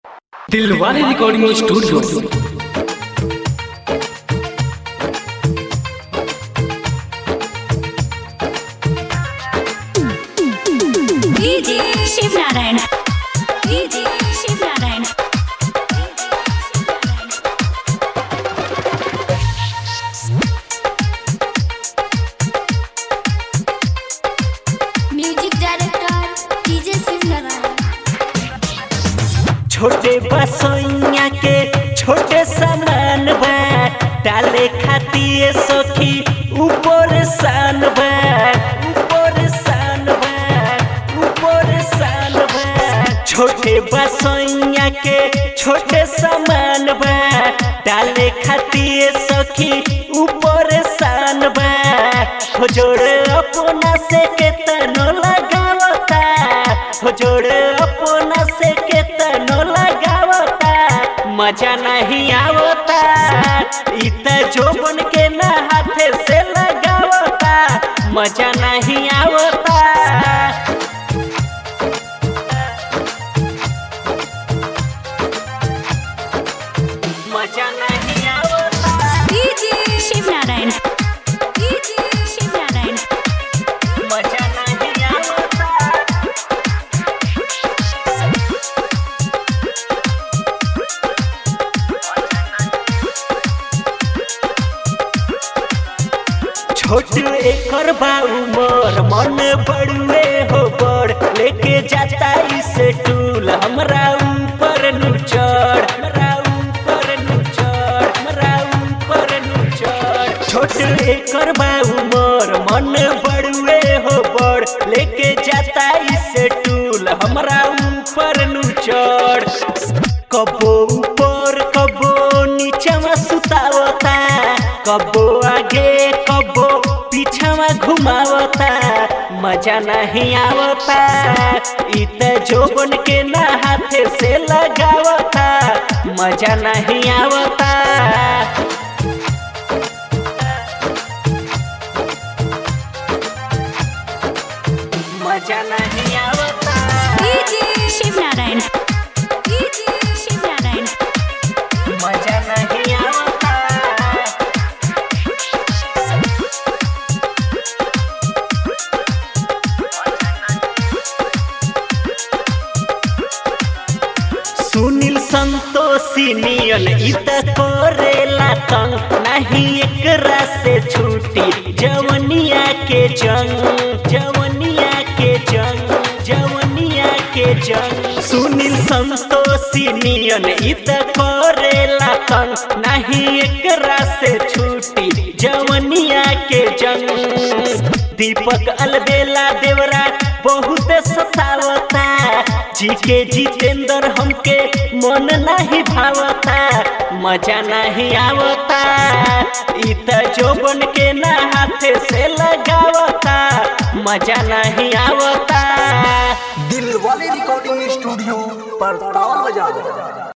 Dilwale recording studio DJ Shiv Narayan DJ Shiv Narayan music director DJ Shiv Narayan Chhote Basoiya के छोटे सामान बा डाले खातिर सखी ऊपर सान बा ऊपर सान बा ऊपर सान बा छोटे बसोइया के छोटे सामान बा डाले खातिर सखी ऊपर सान बा हो जोड़ अपना से केतनो लगावता हो जोड़ अपना से केतनो लगावता मजा नहीं आवता इ त जोबन के ना हाथे से लगावता मजा नहीं आवता मजा नहीं आवता डीजे शिव नारायण डीजे शिव नारायण मजा नहीं आवता छोट एकर बा उमर मन बड़ुए हो बड़ लेके जाता इस टूल हमरा ऊपर नु चढ़ हमरा ऊपर नु चढ़ हमरा ऊपर नु चढ़ छोट एकर बा उमर मन बड़ुए हो बड़ लेके जाता इस टूल हमरा ऊपर नु चढ़ कबो ऊपर कबो नीचवा सुतावता कबो आगे कबो पीछवा घुमावता मजा नहीं आवता इ त जोबन के ना हाथे से लगावता मजा नहीं आवता मजा नहीं आवता डीजे शिव नारायण डीजे शिव नारायण मजा नहीं आवता सुनील संतोषी नियन इत करेला तंग नहीं एकरा से छूटी जवनिया के जंग जवनिया के जंग जवनिया के जंग सुनील संतोषी नियन इत करेला तंग नहीं एकरा से छूटी जवनिया के जंग दीपक अलबेला देवरा बहुत सतावता जी के जितेंद्र हमके मन नहीं भावता मजा नहीं आवता इ त जोबन के ना हाथे से लगावता मजा नहीं आवता दिल वाले रिकॉर्डिंग स्टूडियो पर ताल बजा